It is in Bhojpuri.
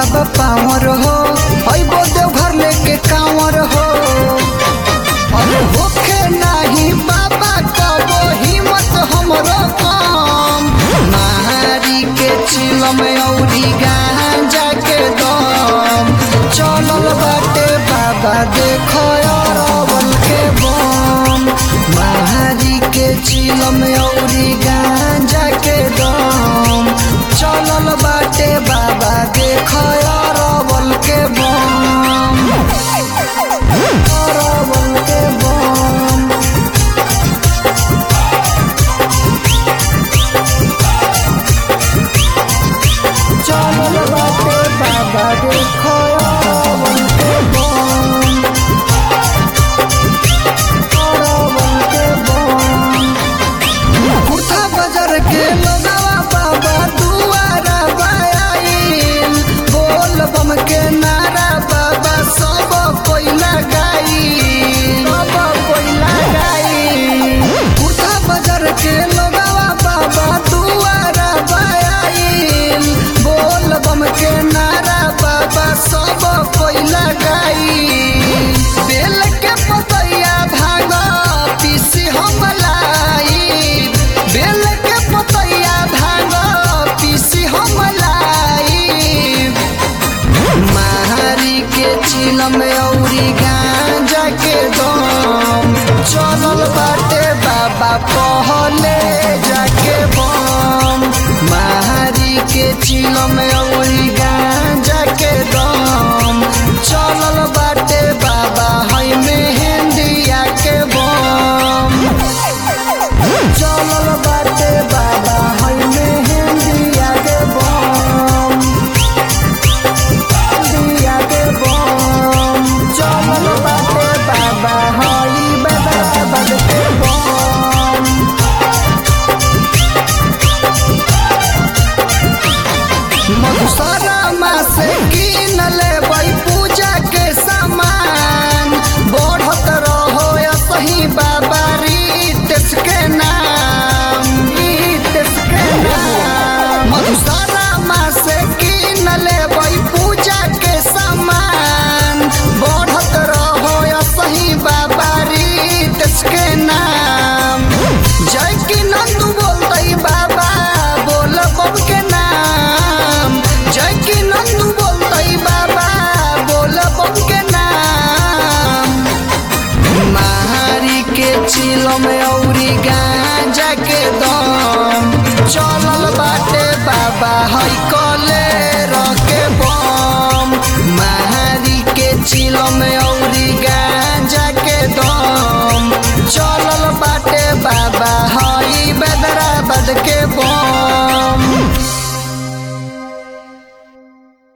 बाबा पावर हो अइबो देवघर लेके कांवर हो अरे होखे नाही बाबा कबो हिम्मत हमरो कम मारी के चिलम औरी गांजा के दम चलल बाटे बाबा देखो अरवल के बम मारी के चिलम औरी गांजा के दम चलल बाटे बाबा देखो अरवल के बम अरवल के बम चलल बाटे बाबा देखो अरवल के बम अरवल के बम कुर्ता बाजार के लोगावा बाबा दुआरा बायाइल बोल बम के नारा बाबा सब कोई लगाई सब कोई लगाई कुर्ता बाजार के लोगावा बाबा दुआरा बायाइल बोल बम के नारा बाबा सब कोई लगाई बेल के पतैया भाग पीसी हम लाई बेल के पतैया भाग पीसी हम लाई मारी के चिलम औरी गांजा के दम चलल बाटे बाबा पहले जाके बम मारी के चिलम औरी गांजा के दम चलल बाटे बाबा है मेहंदिया के बम चलल बाटे बाबा है मेहंदिया के बम दिया के बम चलल बाटे बाबा हई बाबा बद के बम मधुसरमा से किन लेबै पूजा के सामान बढ़त रहो सही बाबा रीतेश के नाम रीतेश के नाम मधुसरमा से किन लेबै पूजा के सामान बढ़त रहो सही बाबा रीतेश के नाम जय की नंदू बोलतै बाबा बोल बम के नाम जय की नंदू बोलतै बाबा बोल बम के नाम मारी के चिलम औ